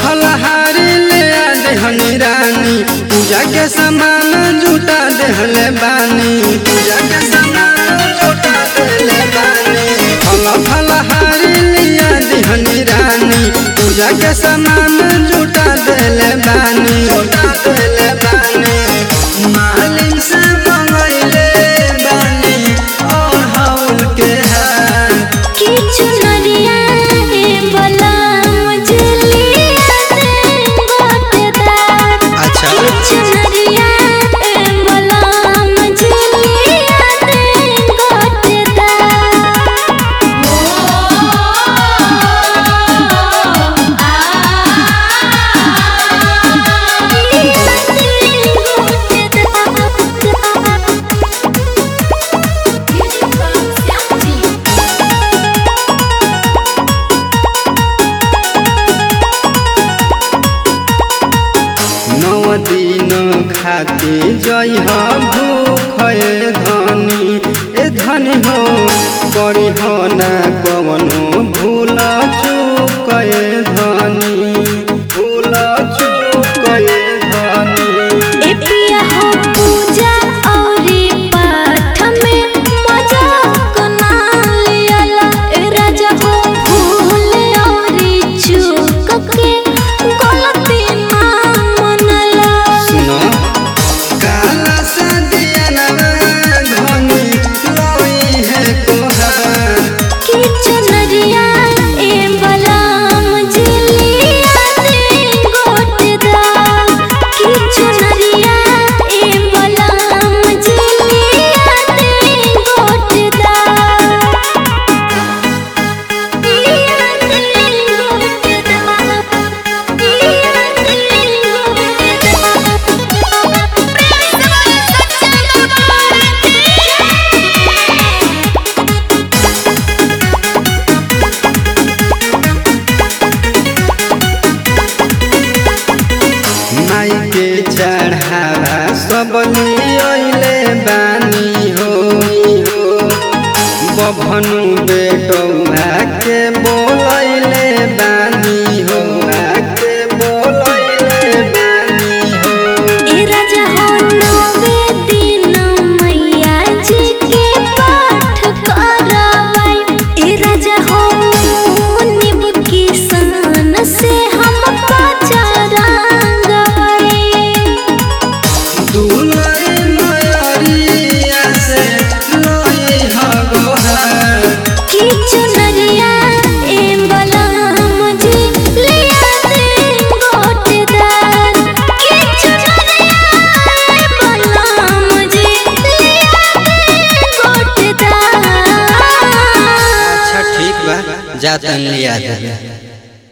फलहारी ले आ देहनी रानी पूजा के सामान जुटा देहले बानी पूजा के सामान जुटा देहले बानी फल फलहारी ले आ देहनी रानी पूजा के सामान जुटा देहले बानी जुटा देहले बानी मालिन से मंगइले बानी और हौल के हार কিছু নরিয়া রে বলা মুজলি আতে গোটে দার अच्छा কিছু নরিয়া রে বলা মুজলি আতে গোটে দার नौ दिन खाते जय भूख धनी ए धनी हो करी हो ना कवनो भूल चूक धनी भूल चूक धनी ए पिया हो पूजा औरी पाठ में मजा कोना लियाला ए राजा हो भूल औरी चूक के गलती ना मनला सुनो काला सदिया धनी लोई है कोहार किछु नरिया ए बलाम झिलिया दे गोटदा किछु नरिया ए बलाम झिलिया दे गोटदा लिया दे गोटदा लिया दे गोटदा माई के चढ़ावा सब लियले बानी हो बभनु बेटौआ के बोलैले बानी हो के बोलैले बानी हो ए राजा हो नवे दिन मैया जी के पाठ करावाई ए राजा हो निब किसान से हम पचरांगवाई दुलई मयरिया से लोई हगोहार किछु नरिया ए बलाम जी लिया दे गोटदार किछु नरिया ए बलाम जी लिया दे गोटदार अच्छा ठीक बा जातन लिया दे